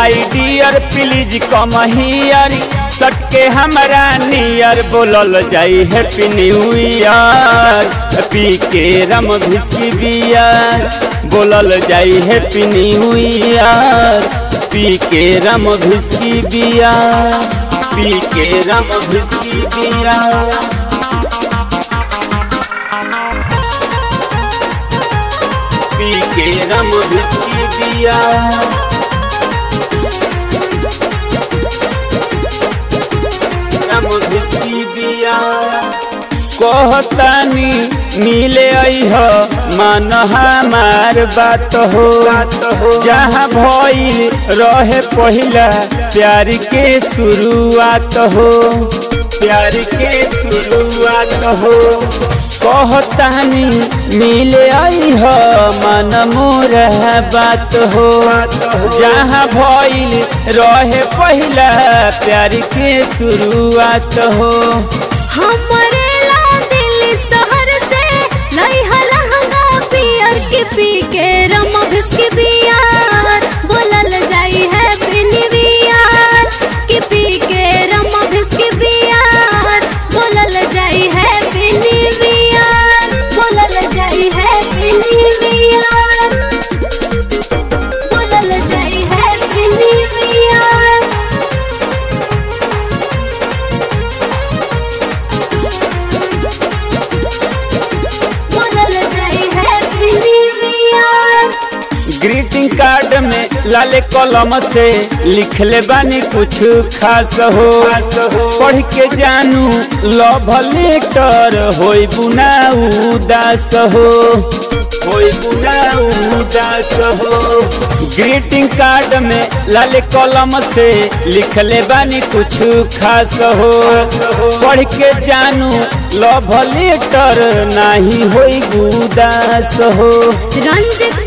my dear please come here सटके हमारा नियर बोलल जाई हैप्पी न्यू ईयर पी के रम भिस्की बियर बोलल जाई हैप्पी न्यू ईयर पी के रम भिस्की बियर पी के रम भिस्की बियर पी के rum whisky beer rum whisky beer कहतानी मिले अह मन हमार बात हो जहाँ भइल रहे पहिला प्यार के शुरुआत हो प्यार के शुरुआत हो कहतानी मिले अह मन मोर बात हो जहाँ भइल रहे पहिला प्यार के शुरुआत हो हमरे ला दिल शहर से लई लहंगा पियर के पी के रम भिस्की बियार बोलल जाई है बिनिवियार के पी के रम भिस्की बियार बोलल जाई है बिनिवियार बोलल जाई है बिनिवियार बोलल जाई है बिनिवियार बोलल जाई है बिनिवियार ग्रीटिंग कार्ड में लाले कलम से लिखले बानी कुछ खास हो पढ़ के जानू लव लेटर होई बुना उदास हो होई बुना उदास हो ग्रीटिंग कार्ड में लाले कलम से लिखले बानी कुछ खास हो पढ़ के जानू लव लेटर नाही होई उदास हो रंजित